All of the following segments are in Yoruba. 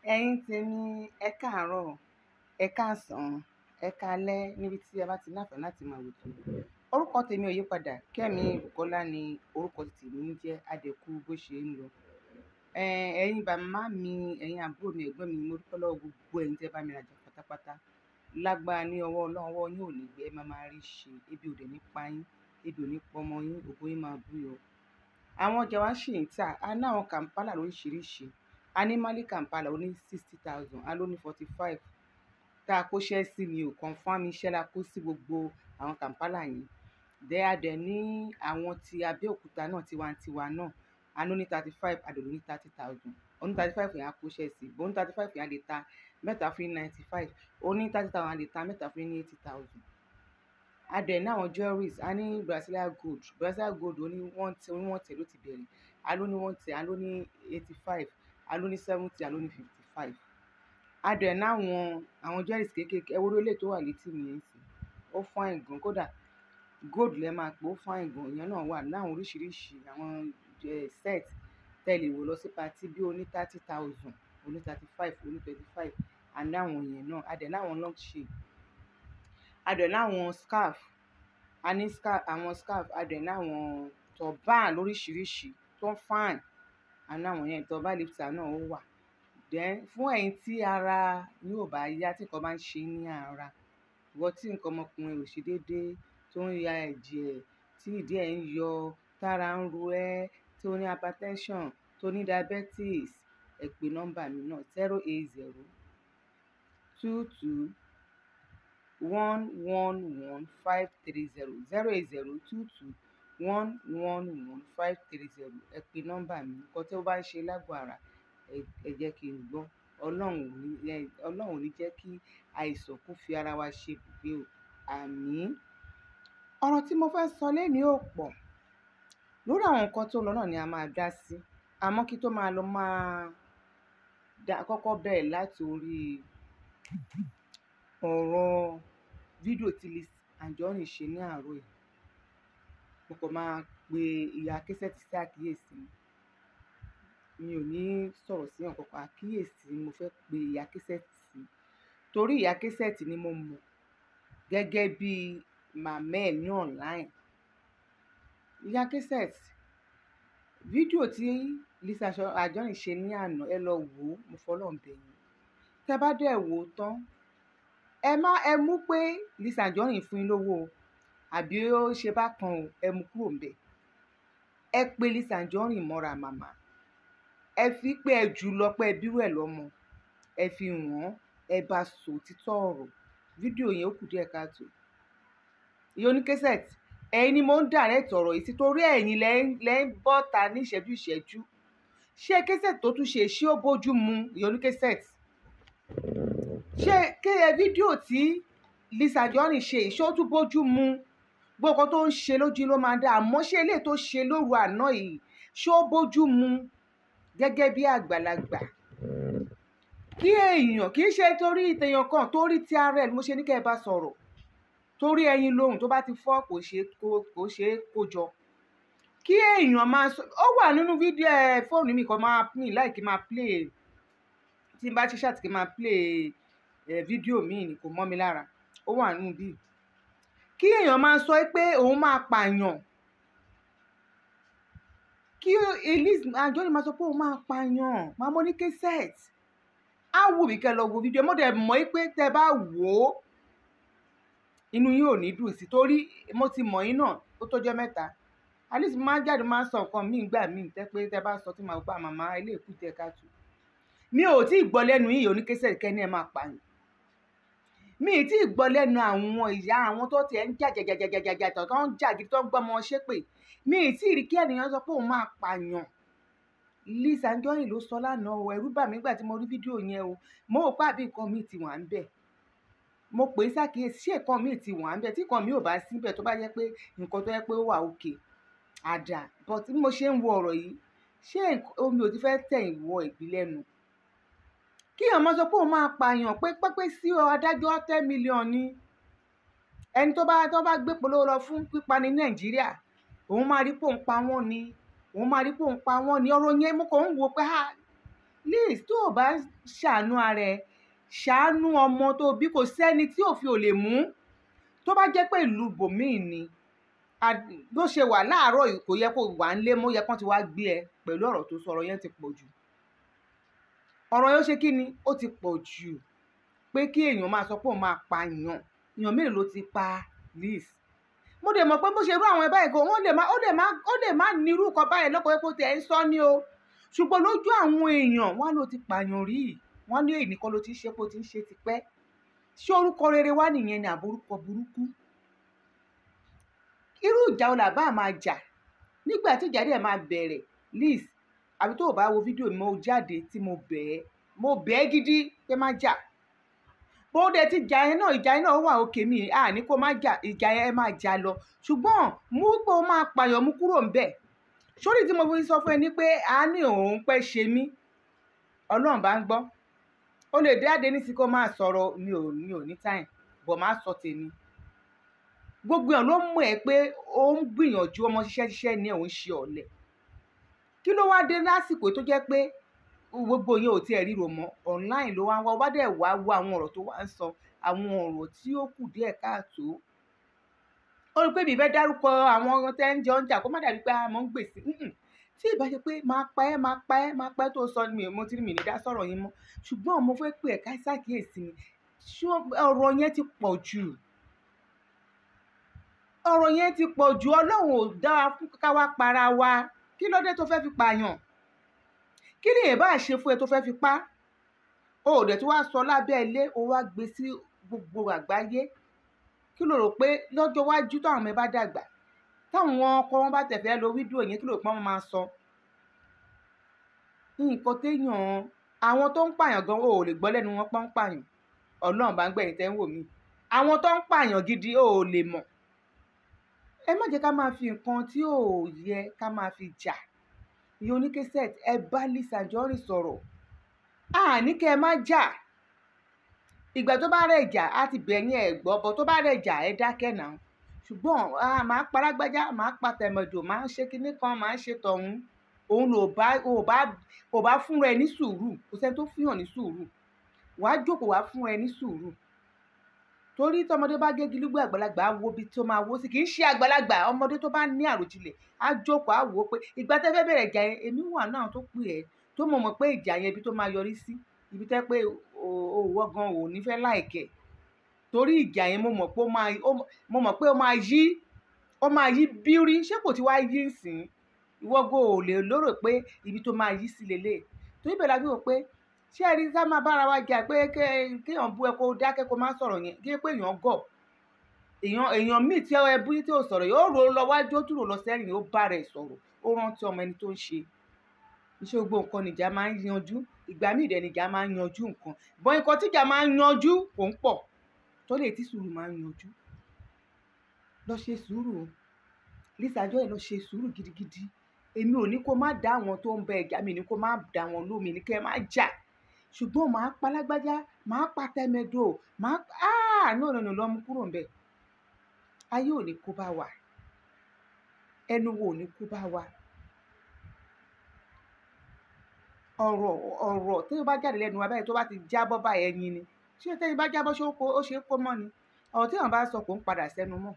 ẹ̀yin tèmi ẹ káàárọ̀ ẹ káàsán ẹ káalẹ́ níbi tí ẹ bá ti láǹfààní láti máa wò tó orúkọ tèmi ò yí padà kẹ́mi Bùkọ́lá ni orúkọ tèmi ń jẹ́ adẹ̀kú bó ṣe ń lọ ẹ̀yin bàmá mi ẹ̀yin àbúrò mi ẹ̀gbọ́n mi mo dúpẹ́ lọ́wọ́ gbogbo ẹ̀yin tẹ́ bá mi rajà pátápátá lágbára ní ọwọ́ ọlọ́run ọwọ́ yín ò ní gbé ẹ máa máa rí ṣe ebi ò dẹ̀ ní pa yín ebi ò ní pọmọ yín ògo yín máa búyọ àwọn ọjà wa ṣì ń tà á ní àwọn kàǹpálà lóríṣiríṣi a ní mali kampala ó ní sixty thousand a ló ní forty five tá a kóṣẹ́ sí ni ò confam iṣẹ́ la kó sí gbogbo àwọn kampala yẹn dẹ́ a dẹ̀ ní àwọn ti abẹ́òkúta náà tiwantiwa náà a ló ní thirty five a dẹ̀ ló ní thirty thousand ó ní thirty five yẹn a kóṣẹ́ sí bó ní thirty five yẹn a lè ta mẹ́ta fún ninety five ó ní thirty thousand a lè ta mẹ́ta fún ní eighty thousand a dẹ̀ ní àwọn jewelries a ní brazilian gold brazilian gold ó ní one tẹ ó ní one tẹ ló ti bẹ̀rẹ̀ a ló ní one tẹ a ló ní eighty five a ló ní seventy a ló ní fifty five a dẹ̀ náwọn àwọn jewelries kéékèèké ẹ wo ló lè tó wà létí mi yẹn sí ó fine gan kódà gold lẹ máa pè ó fine gan ìyẹn náà wà láwọn oríṣiríṣi àwọn set tẹ́lẹ̀ wò lọ sí patí bí oní thirty thousand oní thirty five oní twenty five a ní àwọn yẹn náà a dẹ̀ náwọn long shape a dẹ̀ náwọn scarf a ní scarf àwọn scarf a dẹ̀ náwọn turban lóríṣiríṣi tó fine àná àwọn yẹn tó bá lifter náà ó wà then fún ẹ̀yin tí ara yóò bá yá tí nǹkan bá ń ṣe ní ara ìwọ tí nǹkan ọmọkùnrin ò ṣe déédéé tó ń ya ẹ̀jẹ̀ tí ìdí ẹ̀ ń yọ tára ń ro ẹ́ tó ní hypertension tó ní diabetes ẹ pè nọ́mbà mi náà zero eight zero two two one one one five three zero zero eight zero two two one one one five three zero ẹ pe nọ́mbà mi nǹkan tí ó bá ń ṣe lágọ̀ọ́ ara ẹ jẹ́ kí n gbọ́ ọlọ́run ò ní ọlọ́run ò ní jẹ́ kí àìsàn kó fi ara wa ṣe ibùgbé o àmín ọ̀rọ̀ tí mo fẹ́ sọ lẹ́ni ò pọ̀ lórí àwọn nǹkan tó lọ náà ni a máa dá sí àmọ́ kí tó máa lọ máa dá kọ́kọ́ bẹ̀rẹ̀ láti orí ọ̀rọ̀ fídíò tí Lizzy Anjorin ṣe ní àárọ̀ yìí mo kàn máa pe ìyá kẹsẹ̀tì sí àkíyèsí mi ò ní sọ̀rọ̀ sí ọ̀kan kan àkíyèsí mo fẹ́ pe ìyá kẹsẹ̀tì sí torí ìyá kẹsẹ̀tì ni mo mọ̀ gẹ́gẹ́ bí màmá ẹ̀ ní online ìyá kẹsẹ̀tì fídíò tí Lizzy Anjorin ṣe ní àná ẹ lọ wò ó mo fọlọ́ ń bẹ̀ yín tẹ́ bá dẹ̀ wò ó tán ẹ má ẹ mú pé Lizzy Anjorin fún yín lówó o àbí ó ṣe bákan o ẹ mú kúrò ń bẹ ẹ pé Lizzy Anjorin mọ́ra màmá ẹ fi pé ẹ jù lọ pé ẹ bírú ẹ lọ́mọ ẹ fi wọ́n ẹ bá sọ títọ́ ọ̀rọ̀ fídíò yẹn ó kù díẹ̀ káàtó ìyá oníkẹsẹ̀tì ẹ̀yin ni mo ń direct ọ̀rọ̀ yìí sí torí ẹ̀yin lẹ́ ń bọ́ ta ní ìṣẹ́jú ìṣẹ́jú ṣé kẹsẹ̀tì tó tún ṣe ṣé ó bójú mu ìyá oníkẹsẹ̀tì ṣé kéye fídíò tí Lizzy Anjorin ṣe ìṣó tún bójú mu gbogbo tó ń ṣe lójú ló máa dá àmọ́ ṣé eléyìí tó ṣe lóru àná yìí ṣó bójú mu gẹ́gẹ́ bí àgbàlagbà kí èèyàn kì í ṣe torí ìtẹ̀yàn kan torí ti ara ẹ̀ mo ṣe ní kẹ́ ẹ bá sọ̀rọ̀ torí ẹyin lóhùn tó bá ti fọ́ kò ṣe kò ṣe kó jọ kí èèyàn máa sọ ó wà nínú fídíò ẹ fóònù mi kan máa pín láì kí máa play tí n bá ṣe ṣàtìkí máa play fídíò míì ni kò mọ́ mi lára ó wà nínú bíi kí èèyàn máa sọ pé òun máa pààyàn kí Lizzy Anjorin máa sọ pé òun máa pààyàn máa mọ ní kẹsẹ̀t á wù mí kẹ́ lọ wo fídíò mo dẹ̀ mọ̀ pé tẹ́ bá wò ó inú yín ò ní dùn sí torí mo ti mọ̀ yín náà ó tọ́jọ́ mẹ́ta alice máa jáde máa sọ nǹkan míì gbà míì tẹ́ pé tẹ́ bá sọ tí màá gbà màmá ilé ìkú tẹ ká tù mi ò tí ì gbọ́ lẹ́nu yìí oníkẹsẹ̀ kẹ́ni ẹ̀ máa pààyàn mi ì tí ì gbọ́ lẹ́nu àwọn ìyá àwọn tó tiẹ̀ ń jà jàjàjàjàjà tó ń jà gidi tó ń gbọ́ ọmọ ṣépè mi ì tí ì rí kí ènìyàn sọ pé òun máa pààyàn Lizzy Anjorin ló sọ lánàá o ẹ̀rù bà mí gbà tí mo rí fídíò yẹn o mo ò pàbí nǹkan míì ti wà ń bẹ̀ mo pè é ṣàkíyèsí ṣé nǹkan míì ti wà ń bẹ̀ tí nǹkan míì ò bá síbẹ̀ tó bá yẹ pé nǹkan tó yẹ pé ó wà òkè àdà but bí mo ṣe ń wo ọ̀rọ̀ yìí ṣé omi ò ti fẹ́ tẹ̀yìn wọ ìgbín lẹ́nu kí èèyàn máa sọ pé òun máa pààyàn pé pẹ́pẹ́ sí adájọ́ ten million ni ẹni tó bá tó bá gbé polówó lọ fún pípa ní nàìjíríà òun máa rí pé òun pa wọ́n ni òun máa rí pé òun pa wọ́n ni ọ̀rọ̀ yẹn mo kàn ń wo pé ha liz tó o bá ṣàánú ara ẹ ṣàánú ọmọ tó bí kò sẹ́ni tí òfin ò lè mú tó bá jẹ́ pé ìlú bòmíì ni a- bó ṣe wà láàárọ̀ yìí kò yẹ kó wà ń lé mọ́ yẹ kán ti wá gbé ẹ pẹ̀lú ọ̀rọ̀ tó sọ ọ̀rọ̀ yẹn ti pọ̀ jù ọ̀rọ̀ yẹn ó ṣe kí ni ó ti pọ̀ jù pé kí èèyàn máa sọ pé òun máa pa èèyàn èèyàn mélòó ló ti pa liz mo dẹ̀ mọ̀ pé bó ṣe rú àwọn ẹ̀ báyìí gan wọ́n lè má ó lè má ó lè má nírú kan báyìí lọ́kọ̀ epo tẹ̀ ń sọ ni o ṣùgbọ́n lójú àwọn èèyàn wọ́n ló ti pààyàn rí wọ́n ní èyí nìkan ló ti ń ṣe bó ti ń ṣe tipẹ́ ṣé orúkọ rere wá nìyẹn ni àbórúkọ burúkú irú ìjà wo làbá máa jà nígbà tí ìjà dẹ̀ máa bẹ̀rẹ̀ liz àbí tó o bá wo fídíò mi mo jáde tí mo bẹ̀ ẹ́ mo bẹ̀ ẹ́ gidi pé má jà bó dẹ̀ ti jà yẹn náà ìjà yẹn náà wà òkè mi à ní kó má jà ìjà yẹn ẹ máa jà lọ ṣùgbọ́n mú pé o máa pààyàn mú kúrò ń bẹ̀ sórí tí mo fi sọ fún ẹ ní pé a ní òun pẹ́ ṣe mí ọlọ́run bá ń gbọ́ ó lè dáadé ní sí kó máa sọ̀rọ̀ mi ò mi ò ní táyìn bọ̀ máa sọ tèmi gbogbo èèyàn ló mọ̀ ẹ́ pé ó ń gbìyànjú ọmọ ṣiṣẹ́ ṣiṣẹ́ ní òun ṣe ọ̀lẹ kí ló wá dé lásìkò tó jẹ́ pé gbogbo yẹn ò tiẹ̀ ríro mọ́ online ló wá ń wá ó bá dẹ̀ wá wo àwọn ọ̀rọ̀ tó wá ń sọ àwọn ọ̀rọ̀ tí ó kù díẹ̀ káàtó ó rí pé mi fẹ́ dárúkọ àwọn tẹ́ ń jẹ oúnjẹ kó má dàbí pé a mọ̀ ń gbèsè Mm-mm. tí ìbá ṣe pé máa pa ẹ́ máa pa ẹ́ máa pa ẹ́ tó sọ ni mo ti rí mi ní dá sọ̀rọ̀ yín mọ́ ṣùgbọ́n mo fẹ́ pè ẹ́ ká ṣàkíyèsí mi ṣé ọ̀rọ̀ yẹn ti pọ̀ jù ọ̀rọ̀ yẹn ti pọ̀ jù ọlọ́run ò dá wa fún ká wá para wa kí ló dé tó fẹ́ fi pààyàn kí ni èèbá ṣe fún ẹ tó fẹ́ fi pa o ò dẹ̀ tí wàá sọ lábẹ́ ilé o wá gbé sí gbogbo àgbáyé kí ló rò pé lọ́jọ́ iwájú táwọn ọmọ ẹ bá dàgbà táwọn ọkọ wọn bá tẹ̀fẹ́ lo fídíò yẹn kí ló rò pé wọ́n máa sọ nǹkan téèyàn àwọn tó ń pààyàn gan o ò lè gbọ́ lẹ́nu wọn pọ́n ń pààyàn ọlọ́run bá ń gbẹ̀yìn tẹ́ ń wò mí àwọn tó ń pààyàn gidi o ò lè mọ̀ ẹ má jẹ́ ká máa fi nǹkan tí ò yẹ ká máa fi jà ìyá oníkẹ́sẹ̀t ẹ bá Liz Anjorin sọ̀rọ̀ àní kẹ́ ẹ má jà ìgbà tó bá rẹ̀ jà á ti bẹ̀yìn ẹ̀ gbọ́ bọ́ tó bá rẹ̀ jà ẹ dákẹ́ náà ṣùgbọ́n a máa parágbájá máa pa tẹ̀mọ̀dò máa ń ṣe kinní kan máa ń ṣe tọ̀hún òun ló bá ò bá ò bá fúnra ẹ ní sùúrù kò sẹ́ni tó fihàn ní sùúrù wàá jókòó wàá fúnra ẹ ní sùúrù torí tọmọdé bá gégi lúgbọ àgbàlagbà á wo ibi tó máa wó sí kì í ṣe àgbàlagbà ọmọdé tó bá ní àròjinlẹ̀ á jókòó á wò ó pé ìgbà tẹ́ fẹ́ bẹ̀rẹ̀ ìjà yẹn èmi wà náà tó pè ẹ́ tó mọ̀ mọ̀ pé ìjà yẹn ibi tó máa yọrí sí ibi tẹ́ pé òwò gan ò ní fẹ́ láìkẹ́ torí ìjà yẹn mo mọ̀ pé ó máa ó- mo mọ̀ pé ó máa yí ó máa yí bírí ṣé kò ti wá yí sìn ìwọ́gbọ́ ò lè lérò pé ibi tó máa yí sí lélẹ̀ torí bẹ́ẹ̀ la fi wò pé ṣé ẹ rí ká máa bára wa jà pé ké- kéèyàn bú ẹ kó dákẹ́ kó má sọ̀rọ̀ yẹn kí pé èèyàn gọ̀ èèyàn èèyàn míì tí ẹ bú tí ò sọ̀rọ̀ yìí ó rò ó lọ wájú ó tún rò lọ sẹ́yìn ó bá rẹ̀ sọ̀rọ̀ ó rántí ọmọ ẹni tó ń ṣe iṣẹ́ gbogbo nǹkan nìjà máa ń yanjú ìgbà míì dẹ̀ nìjà máa ń yanjú nǹkan bọ́n nǹkan tíjà máa ń yanjú kò ń pọ̀ tó lè tí sùúrù máa ń yanjú lọ ṣe sùúrù o Liz Anjorin lọ ṣe sùúrù gidigidi èmi ò ní kó má dá àwọn tó ń bẹ ẹ̀jà mi ní kó má dá wọn lómi ní kẹ́ ẹ má jà ṣùgbọ́n màá pa lágbájá màá pa tẹ́mẹ́dò màá áà náà nínú lọ́mú kúrò ń bẹ̀ ayé ò ní kó bá wa ẹnu wo ò ní kó bá wa ọ̀rọ̀ ọ̀rọ̀ tí ó bá jáde lẹ́nu wa báyìí tó bá ti jábọ́ báyìí ẹyin ni ṣé tẹ́yìn bá jábọ́ ṣé ó kó- ó ṣe é kó mọ́ ni ọ̀rọ̀ tí àwọn bá sọ kò ń padà sẹ́nu mọ́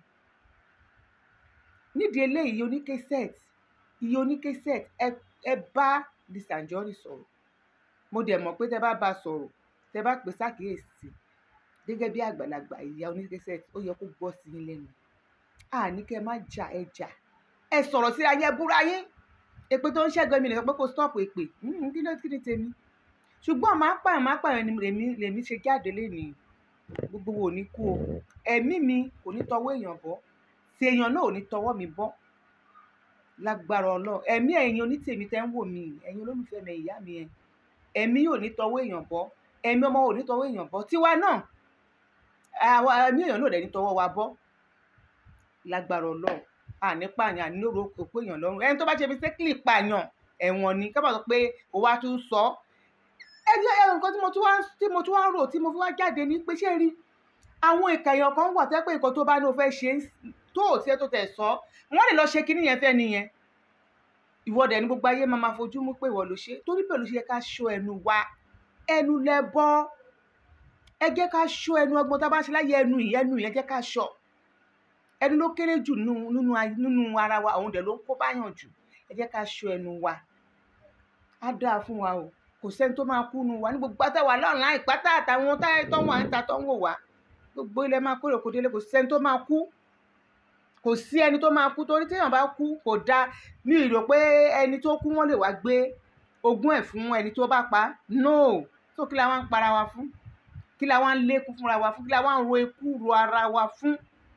nídìí eléyìí iye oníkẹ́sẹ̀t iye oníkẹ́sẹ̀t ẹ ẹ bá Liz Anjorin sọ̀rọ̀ mo dẹ̀ mọ̀ pé tẹ bá bá a sọ̀rọ̀ tẹ bá pè sákìyèsí gẹ́gẹ́ bí àgbàlagbà ìyá oníkẹ́sẹ̀t ó yẹ kó gbọ́ sí yín lẹ́nu àní kẹ́ ẹ má jà ẹ jà ẹ sọ̀rọ̀ síra yẹn búra yín èpè tó ń ṣẹ́gun mi nìkan pé kò stop èpè Mm, kí ló kí ni tèmi ṣùgbọ́n máa pààyàn máa pààyàn ni lèmi lèmi ṣe jáde lénìí gbogbo wo ò ní kú o ẹ̀mí mi kò ní tọwọ́ èèyàn bọ́ tí èèyàn náà ò ní tọwọ́ mi bọ́ lágbára ọlọ́run ẹ̀mí ẹ̀yin onítèmi tẹ́ ń wò mí ẹ̀yin olólùfẹ́ mi ìyá mi ẹ̀ ẹ̀mí yóò ní tọwọ́ èèyàn bọ́ ẹ̀mí ọmọ ò ní tọwọ́ èèyàn bọ́ tiwa náà àwa ẹ̀mí èèyàn náà ò dẹ̀ ní tọwọ́ wa bọ́ lágbára ọlọ́run àní pààyàn àní lóru òkú èèyàn lọ́rùn ẹni tó bá ṣe fi sékìlì pààyàn ẹ̀wọ̀n ni ká bá sọ pé ó wá tún sọ ẹ jẹ́ ẹ nǹkan tí mo tún wá tí mo tún wá rò tí mo fi wá jáde ní pé ṣé rí àwọn ìkàyàn kan wà tẹ́ pé nǹkan tó bá ní o fẹ́ ṣe tó ò tiẹ̀ tó tẹ̀ sọ wọ́n lè lọ ṣe kinní yẹn fẹ́ nìyẹn ìwọ dẹ̀ ní gbogbo ayé máa ma fojú mú pé ìwọ ló ṣe torí bẹ́ẹ̀ ló ṣe yẹ ká ṣọ́ ẹnu wa ẹnu lẹ́bọ ẹ jẹ́ ká ṣọ́ ẹnu ọgbọ́n tá a bá ṣe láyé ẹnu yìí ẹnu yẹn jẹ́ ká ṣọ́ ẹnu ló kéré jù nínú nínú ay- nínú ara wa òun dẹ̀ ló ń kó báyàn jù ẹ jẹ́ ká ṣọ́ ẹnu wa á dáa fún wa o kò sẹ́ni tó máa kú nu wa ní gbogbo àtàwà lọ́rùn láì pátá àtàwọn táyà tó wà níta tó ń wò wá gbogbo ilẹ̀ máa kórè kó délé kò sẹ́ni tó máa kú kò sí ẹni tó máa kú torí téèyàn bá kú kò dáa mi ì rò pé ẹni tó kú wọ́n lè wá gbé ogún ẹ̀ fún ẹni tó bá pa á. no tó kí la wá ń para wa fún kí la wá ń lékún fúnra wa fún kí la wá ń ro ikú ro ara wa fún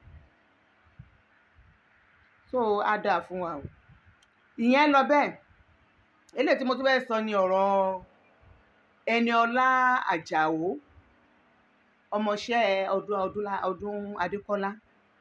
so á dáa fún wa o ìyẹn lọ bẹ́ẹ̀ eléyìí tí mo tún fẹ́ sọ ni ọ̀rọ̀ Ẹniọlá Àjàó ọmọọṣẹ́ ọdún ọdúnlá- ọdún Adékọ́lá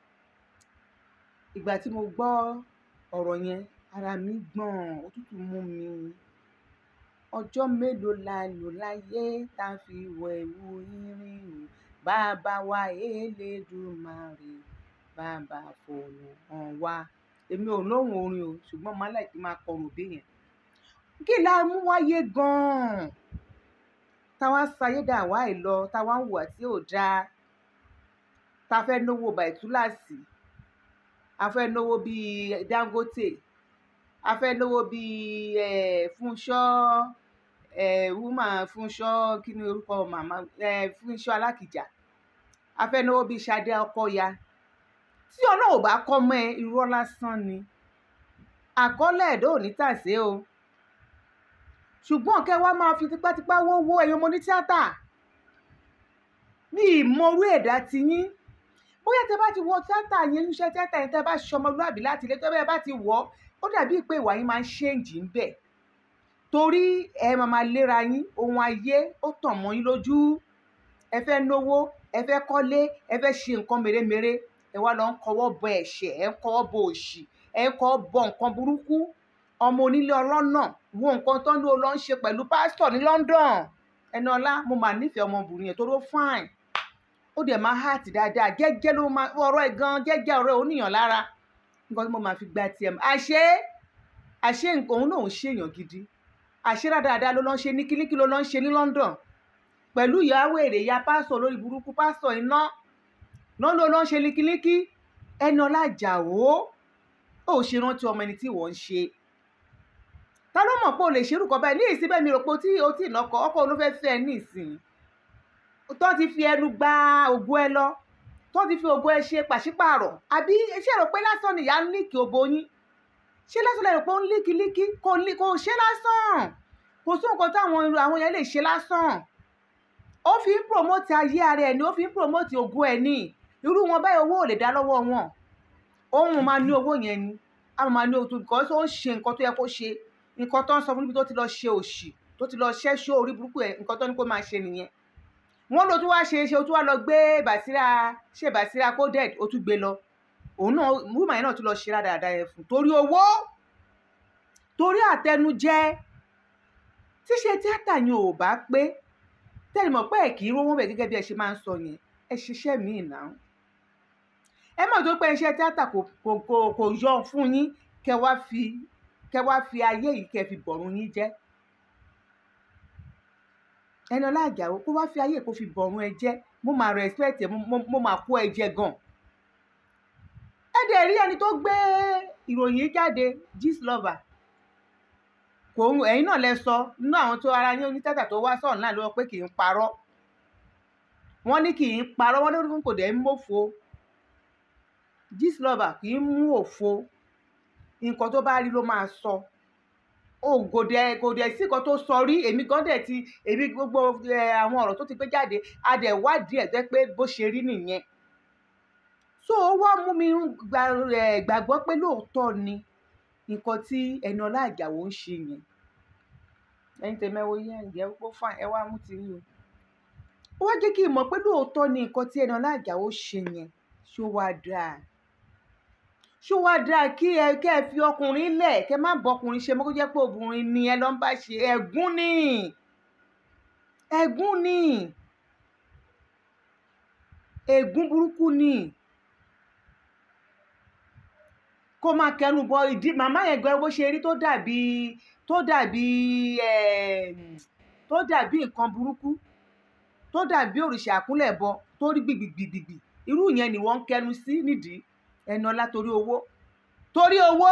ìgbà tí mo gbọ́ ọ̀rọ̀ yẹn ara mi gbọ̀n òtútù mú mi ọjọ́ mélòó la lò láyé tá a fi wọ ẹ̀wù irin bàbá wa Elédùmarè bàbá fòònù hàn wá èmi ò lóhùn orin o ṣùgbọ́n màá láì kí n máa kọrùn òbí yẹn kí la mú wáyé gan-an táwa ṣayédà wá ì lọ táwa ń hùwà tí ò dáa tá a fẹ́ náwó bàìtúláàsì a fẹ́ náwó bíi Dangote a fẹ́ náwó bíi eh, Fúnṣọ́ eh, wúmà Fúnṣọ́ kí ni orúkọ màmá eh, Fúnṣọ́ Alákìjà a fẹ́ náwó bíi Ṣadé Ọkọya tí Ọlọ́run bá kọ́ mọ́ ẹ irọ́ lásán ni àkọọ́lẹ̀ ẹ̀dọ́ ò ní tàsé o ṣùgbọ́n kẹ́ wá máa fi tipátipá wówó ẹ̀yin ọmọ ní tíátà ní ìmọ̀rú ẹ̀dá ti yín bóyá tẹ bá ti wọ tíátà yẹn níṣẹ́ tíátà yẹn tẹ bá ṣọmọlúàbí láti ilé tó bẹ́ẹ̀ bá ti wọ̀ ọ́ ó dàbí pé ìwà yín máa ń ṣéǹjì ń bẹ̀ torí ẹ máa máa léra yín ohun ayé ó tàn mọ́ yín lójú ẹ fẹ́ náwó ẹ fẹ́ kọ́lé ẹ fẹ́ ṣe nǹkan mèremère ẹ wá lọ ń kọwọ́ bọ ẹ̀ṣẹ̀ ẹ ń kọwọ́ bọ òṣì ẹ ń kọwọ́ bọ nǹkan burúkú ọmọ onílé ọlọ́nà wo nǹkan tó ń lò lọ ń ṣe pẹ̀lú pásítọ̀ ní London Ẹniọlá mo mà nífẹ̀ẹ́ ọmọbìnrin yẹn tó ló fine ó dẹ̀ máa hàtì dáadáa gẹ́gẹ́ ló máa ọ̀rọ̀ ẹ̀ gan gẹ́gẹ́ ọ̀rọ̀ ẹ̀ oníyàn lára nǹkan tí mo máa fi gba tiẹ̀ mọ́ àṣé àṣé nǹkan òun náà ń ṣèyàn gidi àṣé dáadáa ló lọ́ ń ṣe ní kílíkí ló lọ́ ń ṣe ní London pẹ̀lú ìyàwó èrè ya pásítọ̀ lórí burúkú pásítọ̀ iná lọ́n ló lọ́ ń ṣe ní kílíkí Ẹniọlá Àjàó ó ṣe rántí ọmọ ẹni tí wọ́n ń ṣe ta ló mọ̀ pé o lè ṣerú kan báyìí ní ìsín bẹ́ẹ̀ mi rò pé o tí o tí ì nọkọ ọkọ ló fẹ́ẹ́ fẹ́ ẹ ní ìsìn tó ti fi ẹnu gba ògo ẹ lọ tó ti fi ògo ẹ ṣe pàṣípààrọ̀ àbí ṣé rò pé lásán nìyá ń líkì òbò yín ṣé lásán lè rò pé ó ń líkì líkì kò lí kò ṣe lásán kò sí nǹkan táwọn irú àwọn yẹn lè ṣe lásán ó fi ń promote ayé ara ẹ ni ó fi ń promote ògo ẹ ní irú wọn báyìí owó ò lè dá lọ́wọ́ wọn òun máa ní owó yẹn ni a máa ní owó tó kọ́ ó ń ṣe nǹkan tó yẹ kó ṣe nǹkan tó ń sọ fún níbi tó ti lọ ṣe òṣì tó ti lọ ṣẹ́ṣó orí burúkú ẹ̀ nǹkan tó ní kó máa ṣe nìyẹn wọ́n ló tún wá ṣe ṣe ó tún wá lọ gbé bàṣírà ṣe bàṣírà coded ó tún gbé lọ òun náà wúmà yẹn náà tún lọ ṣe rádaràda yẹn fún torí owó torí àtẹnujẹ tíṣe tíátà yẹn ò bá pé tẹ́lẹ̀ mọ̀ pé ẹ̀ kì í rówó bẹ̀ gẹ́gẹ́ bí ẹ ṣe máa ń sọ yẹn ẹ ṣiṣẹ́ míì náà ẹ mọ̀ tó pé iṣẹ́ tíátà kò kò kò kò yọ fún yín kẹ wá fi kẹ wá fi ayé yìí kẹ fi bọ̀rùn yín jẹ́ Ẹniọlá Àjàó kó wá fi ayé kó fi bọ̀rùn ẹ jẹ́ mo máa respect ẹ mo mo- mo máa kó ẹ jẹ gan ẹ dẹ̀ rí ẹni tó gbé ìròyìn yìí jáde Gistlover kò ń ẹ̀yin náà lẹ sọ nínú àwọn tó ara yín onítàtà tó wá sọ̀rọ̀ náà ló wọ pé kì í parọ́ wọ́n ní kì í parọ́ wọ́n ní kò dẹ̀ ń mọ̀fo Gistlover kì í mú òfo nǹkan tó bá rí ló máa sọ o kò dẹ̀ kò dẹ̀ sí nǹkan tó sọ rí èmi gan dẹ̀ ti èmi gbogbo ẹ, àwọn ọ̀rọ̀ tó ti gbé jáde a dẹ̀ wádìí ẹ̀ jẹ́ pé bó ṣe rí nìyẹn so ó wá mú mi gbà ẹ, gbàgbọ́ pé lóòótọ́ ni nǹkan tí Ẹniọlá Àjàó ń ṣe yẹn ẹ̀yin tẹ̀mẹ́wò yẹn ǹjẹ́ ó fà ẹ wá mú ti rí o ó wá jẹ́ kí n mọ̀ pé lóòótọ́ ni nǹkan tí Ẹniọlá Àjàó ṣe yẹn ṣó wá dáa ṣó wá dáa kí ẹ kẹ́ ẹ fi ọkùnrin lẹ̀ kẹ́ má bọkùnrin ṣe mọ́ kó jẹ́ pé obìnrin ni ẹ lọ ń bá ṣe ẹ̀gún ni ẹ̀gún ni ègún burúkú ni kó máa kẹnu bọ ìdí màmá yẹn gan bó ṣe rí tó dàbí tó dàbí eh, tó dàbí nǹkan burúkú tó dàbí òrìṣà àkúnlẹ̀bọ tó rí gbìgbìgbìgbì irú yẹn ni wọ́n ń kẹnu sí nídìí ẹni ọlá torí owó torí owó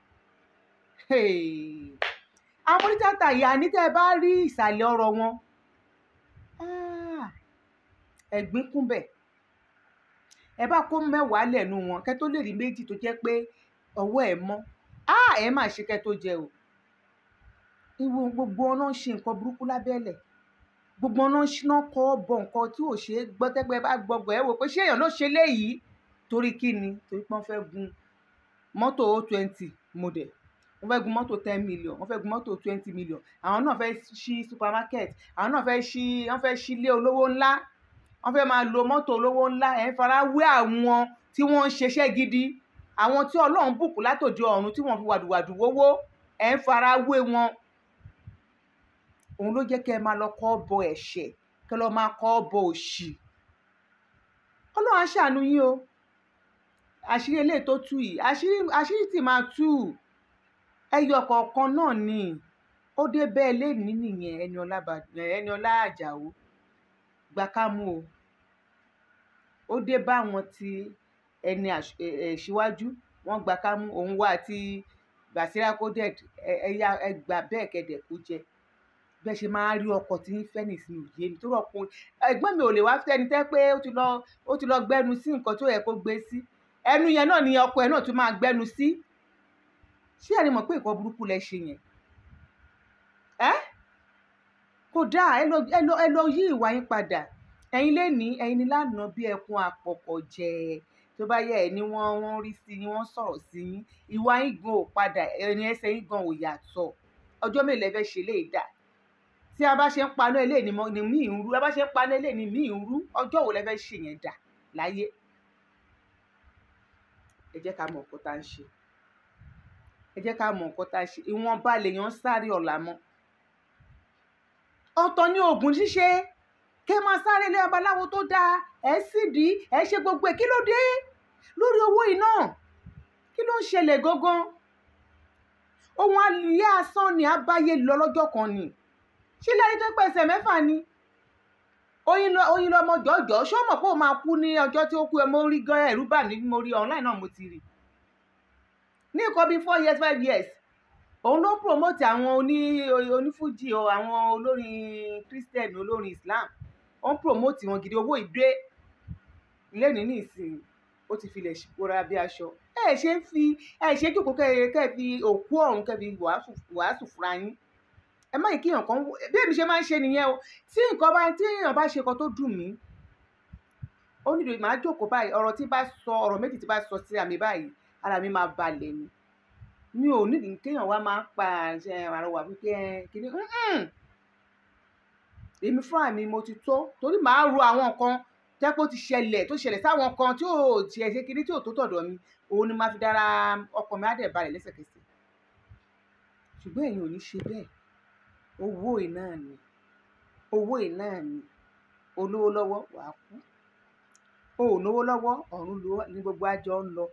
hey. àwọn onítàtà ìyá ní tẹ́ ẹ bá rí ìsàlẹ̀ ọ̀rọ̀ wọn ah, ẹ̀gbín kúnbẹ̀ ẹ bá kó mẹ́wàá lẹ́nu wọn kẹ́ tó lè rí méjì tó jẹ́ pé ọwọ́ ẹ̀ mọ́ ah, ẹ má ṣe kẹ́ tó jẹ o ìwọ gbogbo ọ̀nà ń ṣe nǹkan burúkú lábẹ́lẹ̀ gbogbo ọ̀nà ń ṣiná kọ́ bọ̀ nǹkan tí ò ṣe é gbọ́ tẹ́gbẹ́ bá gbọ́gbọ́ ẹ wò pé ṣé èèyàn ló ṣe léyìí torí kí ni torí pé wọ́n fẹ́ gun mọ́tò o twenty model wọ́n fẹ́ gun mọ́tò ten million wọ́n fẹ́ gun mọ́tò twenty million àwọn náà fẹ́ ṣí supermarket àwọn náà fẹ́ ṣí wọ́n fẹ́ ṣí ilé olówó ńlá wọ́n fẹ́ máa lo mọ́tò olówó ńlá ẹ̀ ń fara wé àwọn tí wọ́n ń ṣiṣẹ́ gidi àwọn tí ọlọ́run bùkún látòdì ọ̀run tí wọ́n fi wàdùwàdù wówó ẹ̀ ń fara wé wọn òun ló jẹ́ kẹ́ ẹ máa lọ kọ́ bọ ẹ̀ṣẹ̀ kẹ́ lọ máa kọ́ bọ òṣì ọlọ́run á ṣàánú yín o àṣírí eléyìí tó tú yìí àṣírí àṣírí tì máa tú ẹyọ kọ̀ọ̀kan náà ni ó dé bẹ́ẹ̀ lénìí nìyẹn ẹni ọlá ẹni ọlá àjàó gbà ká mú o ó dé bá àwọn tí ẹni ìṣíwájú wọn gbà ká mú òun wá àti Basira coded ẹyà ẹgbà bẹ́ẹ̀ kẹdẹ kó jẹ bẹ́ẹ̀ ṣe máa rí ọkọ̀ tí ń fẹ́ nìsín òye mi tó rọ̀ pé ẹ̀gbọ́n mi ò lè wá fẹ́ni tẹ́ pé ó ti lọ ó ti lọ gbẹ́nu sí nǹkan tó yẹ kó gbé sí ẹnu yẹn náà ni ọkọ ẹ̀ náà tún máa gbẹ́nu sí ṣé ẹni mọ̀ pé nǹkan burúkú lẹ ṣe yẹn ẹ́ kò dáa ẹ lọ ẹ lọ ẹ lọ yí ìwà yín padà ẹ̀yin lè ní ẹ̀yin ní lánàá bí ẹkún àpọ̀pọ̀ jẹ tó bá yẹ ẹ ní wọ́n wọ́n rí sí yín wọ́n sọ̀rọ̀ sí yín ìwà yín gan ò padà ẹni ẹsẹ̀ yín gan ò yàtọ̀ ọjọ́ mélòó ẹ fẹ́ ṣe lè dà tí a bá ṣe ń paná ilé ni mo- ni mí ń rú a bá ṣe ń paná ilé ni mí ń rú ọjọ́ wo lẹ fẹ́ ṣe yẹn dà láyé ẹ jẹ́ ká mọ nǹkan tá à ń ṣe ẹ jẹ́ ká mọ nǹkan tá à ń ṣe ìwọ̀nba lèèyàn ń sáré ọ̀la mọ́ ọ̀tọ̀ ni oògùn ṣíṣe kẹ́ máa sáré ilé babaláwo tó dáa ẹ̀ sì dí ẹ̀ ṣe gbogbo ẹ̀ kí ló dé lórí owó iná kí ló ń ṣẹlẹ̀ gangan ohun alìyé asán ni abáyé lọ lọ́jọ́ kan ni ṣé lẹ́yìn tó pẹ̀sẹ̀ mẹ́fà ni oyin lọ oyin lọ ọmọ jọjọ ṣé ó mọ̀ pé ó máa kú ní ọjọ́ tí ó kú ẹ mo rí gan ẹ̀rú bà mí mo rí online náà mo ti rí ní nǹkan bíi four years five years òun ló ń promote àwọn oní onífújì o àwọn olórin christian olórin islam ó ń promote wọn gidi owó ìdé lẹ́nìí ní ìsìn ó ti filẹ̀ ṣìkóra bí aṣọ ẹ ṣe ń fi ẹ ṣe jókòó kẹ kẹ fi òkú ọ̀run kẹ fi wàásù wàásù fúnra yín ẹ má yìí kí èèyàn kan wò- bí èmi ṣe máa ń ṣe nìyẹn o tí nǹkan bá tí èèyàn bá ṣe nǹkan tó dùn mí ó nílò màá jókòó báyìí ọ̀rọ̀ tí bá sọ ọ̀rọ̀ méjì tí bá sọ sí àmì báyìí ara mi máa balẹ̀ ni mi ò nídìí kéèyàn wá máa ń pa àṣẹ àrọwà wípé ẹ kìíní "Mm-mm." èmi fúnra mi mo ti tó torí màá ro àwọn nǹkan tẹ́ pé ó ti ṣẹlẹ̀ tó ṣẹlẹ̀ sáwọn kan tí ò tiẹ̀ ṣe kiri tí ò tó tọ̀dọ̀ mi òun ni máa fi dára ọkàn mi á dẹ̀ balẹ̀ lẹ́sẹ̀kẹsẹ̀ ṣùgbọ́n ẹ̀yin ò ní ṣe bẹ́ẹ̀ owó iná ni owó iná ni olówó lọ́wọ́ wàá kú o ò lówó lọ́wọ́ ọ̀run ló ní gbogbo àjọ ń lọ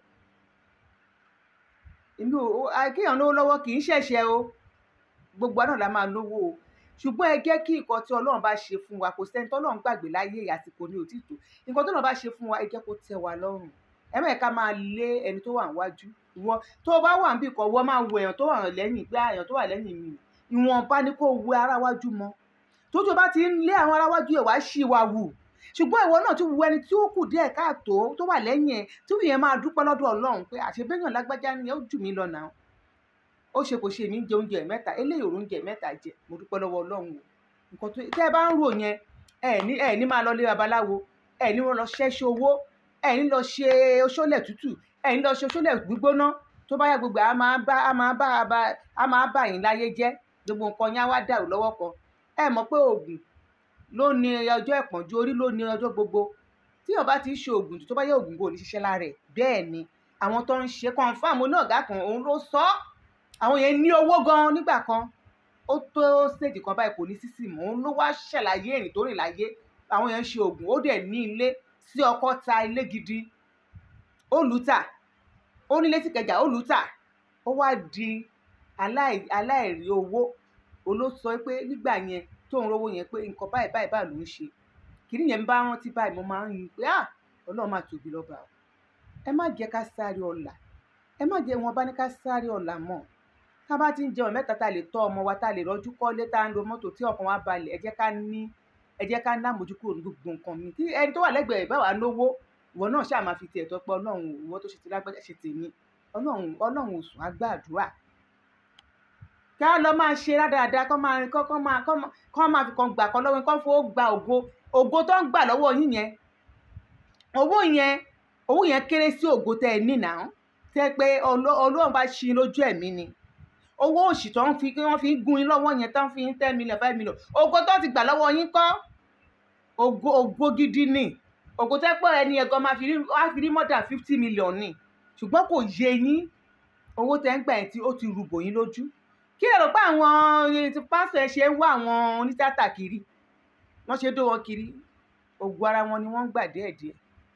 èmi ò ó- à, kéèyàn lówó lọ́wọ́ kì í ṣẹ̀ṣẹ̀ o gbogbo àná la máa lówó o ṣùgbọ́n ẹ jẹ́ kí nǹkan tí ọlọ́run bá ṣe fún wa kò sẹ́ni tọ́lọ́run gbàgbé láyé àsìkò ní òtítọ́ nǹkan tọ́lọ́run bá ṣe fún wa ẹ jẹ́ kó tẹ́ wa lọ́rùn ẹ má yẹ ká máa lé ẹni tó wà níwájú ìwọ tó o bá wà níbì kan wọ́n máa wo èèyàn tó wà lẹ́yìn gbé èèyàn tó wà lẹ́yìn mi ìwọ̀nba ni kó o wo ara wájú mọ́ tójú o bá ti ń lé àwọn ará wájú ẹ̀ wá ṣì wà wù ṣùgbọ́n ìwọ náà ti wo ẹni tí ó kù díẹ̀ káàtó tó wà lẹ́yìn ẹ̀ tí ìyẹn máa dúpẹ́ lọ́dọ̀ ọlọ́run pé àṣebéyàn lágbájá ni ó jù mí lọ náà ó ṣe kò ṣe mí jẹ oúnjẹ mẹ́ta eléyìí òrùn jẹ mẹ́ta jẹ mo dúpẹ́ lọ́wọ́ ọlọ́run o nǹkan tó tẹ́ ẹ bá ń rò yẹn ẹ ní ẹ ní máa lọ lé babaláwo ẹ ní wọn lọ ṣẹ́ṣẹ́ owó ẹ ní lọ ṣe oṣólẹ̀ tútù ẹ ní lọ ṣe oṣólẹ̀ gbígbóná tó bá yá gbogbo ẹ á máa bá á máa bá á bá á máa bá yín láyé jẹ́ gbogbo nǹkan yẹn á wá dàrú lọ́wọ́ kan ẹ mọ̀ pé oògùn ló ní ọjọ́ ìpọ́njú orí ló ní ọjọ́ gbogbo tí yóò bá ti ń ṣe oògùn tó bá yẹ oògùn kò ní ṣiṣẹ́ lára ẹ̀ bẹ́ẹ̀ ni àwọn tó ń ṣe confam oníọ̀gá kan òun ló sọ ọ́ àwọn yẹn ní owó gan nígbà kan ó tó stage kan báyìí kò ní sísì mọ́ òun ló wá ṣàlàyé ìrìn tó rìn láyé àwọn yẹn ń ṣe oògùn ó dẹ̀ ní ilé sí ọkọ ta ilé gidi ó lù ú tà ó nílé sí kẹjà ó lù ú tà ó wá di aláì- aláìrí owó olóṣọ pé nígbà yẹn tó ń rówó yẹn pé nǹkan báyìí báyìí báyìí ló ń ṣe kìnìún yẹn ń bá rántí báyìí mo máa ń yin pé ah ọlọ́run máa tóbi lọ́ba o ẹ má jẹ́ ká sáré ọ̀la ẹ má jẹ́ wọn bá ní ká sáré ọ̀la mọ́ tá a bá ti ń jẹun mẹ́ta tá a lè tọ́ ọmọ wa tá a lè rọ́jú kọ́lé tá a ń lo mọ́tò tí ọkàn wa balẹ̀ ẹ jẹ́ ká ní ẹ jẹ́ ká ná mójú kúrò ní gbogbo nǹkan mi tí ẹni tó wà lẹ́gbẹ̀ẹ́ báwa lówó ìwọ náà ṣáà máa fi tiẹ̀ tọ́ pé ọlọ́run ìwọ tó ṣe ti lágbájá ṣe tèmi ọlọ́run ọlọ́run òsùn á gbàdúrà ká lọ máa ṣe rádaràda kọ́ máa kọ́ kọ́ máa kọ́ máa kọ́ máa fi kan gbà kọ́ lọ́wọ́ kọ́ fowó gba ògo ògo tó ń gbà lọ́wọ́ yín yẹn owó yẹn owó yẹn kéré sí ògo tẹ́ ẹ ní náà tẹ́ pé Ọlọ́- ọlọ́run bá ṣí i lójú ẹ̀mí ni owó òṣì tó ń fi kí wọ́n fi ń gun yín lọ́wọ́ yẹn tó ń fi yín ten million five million ògo tó ti gbà lọ́wọ́ yín kọ́ ògo ògo gidi ni ògo tẹ́ pé ẹni ẹ̀gọ́ máa fi rí wá fi rí more than fifty million ni ṣùgbọ́n kò yé yín owó tẹ́ ń gbà yẹn tí ó ti rúbò yín lójú kí lè rò pé àwọn eh, ti pásítọ̀ ẹ ṣe ń wá àwọn onítìátà kiri wọ́n ṣe dó wọn kiri ògùn ara wọn ni wọ́n ń gbà díẹ̀díẹ̀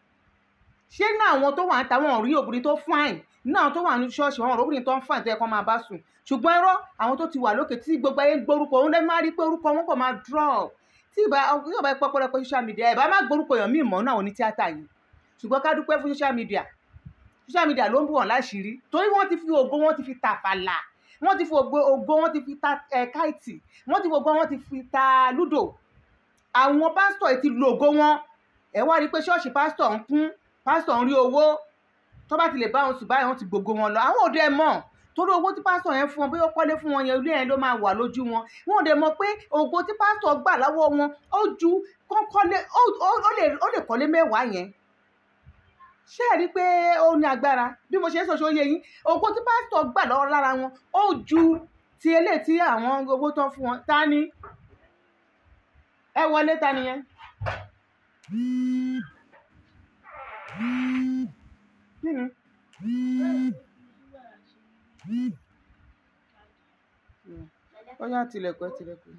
ṣé náà àwọn tó wà ń ta wọn ò rí obìnrin tó fine náà àwọn tó wà ní ṣọ́ọ̀ṣì wọn ò rí obìnrin tó ń fine tó yẹ kó máa bá sùn ṣùgbọ́n irọ́ àwọn tó ti wà lókè tí gbogbo ayé ń gbórúkọ òun lè má rí pé orúkọ wọn kò máa drop tí ìbá yóò bá pọ́ pọ́lọpọ́ social media ẹ̀ bá má gbórúkọ èèyàn míì mọ́ náà àwọn onítìátà yìí ṣùgbọ́n ká dúpẹ́ fún social media social media ló ń bù wọ́n láṣìírí torí wọ́n ti fi ògo wọn ti fi tàfàlà wọ́n ti fi ògo ògo wọn ti fi ta ẹ̀ káìtì wọ́n ti fi ògo wọn ti fi ta lúdò àwọn pásítọ̀ yìí ti lo ògo wọn ẹ̀ wá rí i pé ṣọ́ọ̀ṣì pásítọ̀ ń kún pásítọ̀ ń rí owó tó bá ti lè bá wọn sùn báyìí wọ́n ti gbogbo wọn lọ àwọn òde ẹ̀ mọ̀ torí owó tí pásítọ̀ yẹn fún wọn bí ó kọ́lé fún wọn yẹn ilé yẹn ló máa wà lójú wọn wọn ò dẹ̀ mọ̀ pé ògo tí pásítọ̀ gbà lọ́wọ́ wọn ó ju kọ́kọ́lé ó ó- ó lè ó lè kọ́lé mẹ́wàá yẹn ṣé ẹ rí i pé ó ní agbára bí mo ṣe ń sọ ṣe ó yé yín ògo tí pásítọ̀ gbà lọ́wọ́ lára wọn ó ju ti eléyìí tí àwọn owó tán fún wọn ta ni ẹ wọlé ta ni yẹn. kí ni. ó yá tilẹ̀kùn ẹ tilẹ̀kùn.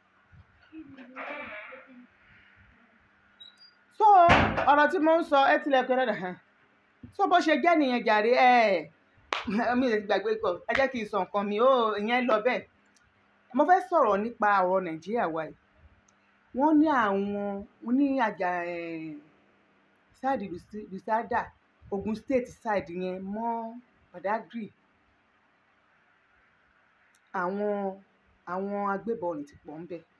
so ọ̀rọ̀ tí mo ń sọ ẹ tilẹ̀kùn ẹ dáadáa so bó ṣe jẹ́ nìyẹn jàre ẹ mi ò gbàgbé kọ ẹ jẹ́ kí n sọ nǹkan mi ó ìyẹn lọ bẹ́ẹ̀ mo fẹ́ sọ̀rọ̀ nípa ọ̀rọ̀ nàìjíríà wa yìí wọ́n ní àwọn ní àjà ṣáàdì lùsádà Ogun State side yẹn mọ́ Badagry àwọn àwọn agbébọn ní ti pọ̀ ń bẹ̀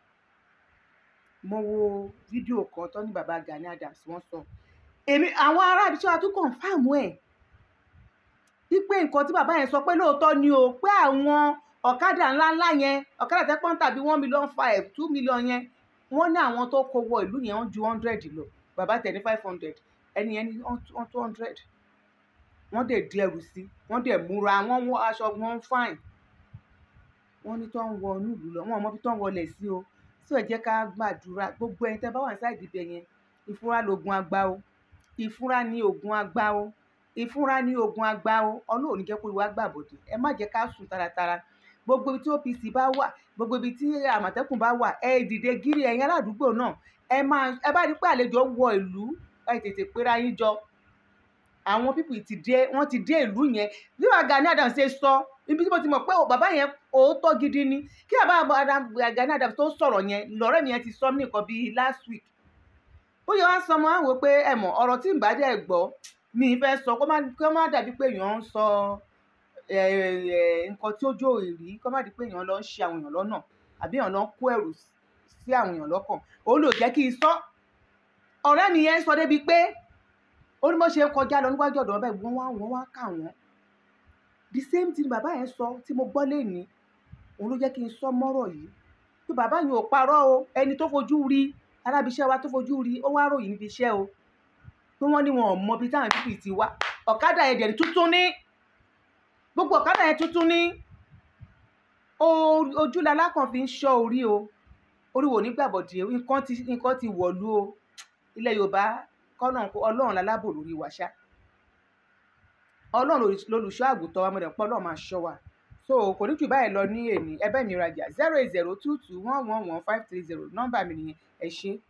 mo wo fídíò kan tó ní baba Gani Adams wọ́n sọ èmi àwọn ará ibi tí wọ́n tún kọ̀ǹfàmù ẹ̀ wípé nǹkan tí bàbá yẹn sọ pé lóòótọ́ ni o pé àwọn ọ̀kadà ńláńlá yẹn ọ̀kadà tẹ́ pọ́n tàbí one million five two million yẹn wọ́n ní àwọn tó kó wọ ìlú yẹn wọ́n ju hundred lọ bàbá tẹ̀ ní five hundred ẹni yẹn ní one two hundred wọ́n dẹ̀ di ẹrù sí wọ́n dẹ̀ múra wọ́n wọ aṣọ wọn fine wọ́n ní tó ń wọ inú ìlú lọ wọ́n ò mọ bí tó ń wọlé sí o tí ò jẹ́ ká gbàdúrà gbogbo ẹni tẹ́ bá wà ní sáìdì ibẹ̀ yẹn ìfúra lògùn àgbà o ìfúra ní ògùn àgbà o ìfúra ní ògùn àgbà o ọlọ́run ní jẹ́ kó ìwà gbàbọ̀dé ẹ má jẹ́ ká sùn taratara gbogbo ibi tí OPC bá wà gbogbo ibi tí àmọ̀tẹ́kùn bá wà ẹ dìde gírí ẹ̀yin aládùúgbò náà ẹ máa ẹ bá rí pé àlejò wọ ìlú ẹ tètè péra yín jọ àwọn pípì ti dé wọ́n ti dé ìlú yẹn bí wàá Gani Adams ṣe sọ ibi tí mo ti mọ̀ pé bàbá yẹn òótọ́ gidi ni kí bàbá Gani Adams tó sọ̀rọ̀ yẹn lọ́rẹ́ mi yẹn ti sọ mí nìkan bíi last week ó yẹ wá sọ ọmọ àwọn pé ẹ mọ̀ ọ̀rọ̀ tí ń bá dẹ̀ gbọ́ mi ì fẹ́ sọ kó má kó má dàbí pé èèyàn ń sọ nǹkan tí ó jó ìrí kó má di pé èèyàn lọ ń ṣe àwọn èèyàn lọ́nà àbí èèyàn lọ ń kó ẹ̀rù sí àwọn èèyàn lọ́kàn òun ló jẹ́ kí n sọ ọ̀rẹ́ mi yẹn sọ débi pé ó ní bó ṣe kọjá lọ níwájú ọ̀dọ̀ ọbẹ̀ wọ́n wá wọ́n wá kà wọ́n the same thing bàbá yẹn sọ tí mo gbọ́ lénìí òun ló jẹ́ kí n sọ mọ́rọ̀ yìí pé bàbá yẹn ò parọ́ o ẹni tó fojú rí arábìṣẹ́ wa tó fojú rí ó wá ròyìn níbi iṣẹ́ o pé wọ́n ní wọn ò mọ ibi táwọn pípì ti wá ọ̀kadà yẹn dẹ̀rí tuntun ní gbogbo ọ̀kadà yẹn tuntun ní ojú lalákan fi ń ṣọ́ orí o orí wo nígbàbọ̀dì nǹkan ti nǹkan ti wọ̀lú o ilẹ̀ Yorùbá kọ́nà ọlọ́run lálábò lórí wa ṣá ọlọ́run lolùṣọ́ àgùntàn wa mọ̀dẹ̀ pọ́ ọlọ́run máa ṣọ́ wa so kò ní jù báyìí lọ ní èní ẹbẹ́ mi rajà zero eight zero two two one one one five three zero nọ́mbà mi nìyẹn ẹ ṣé.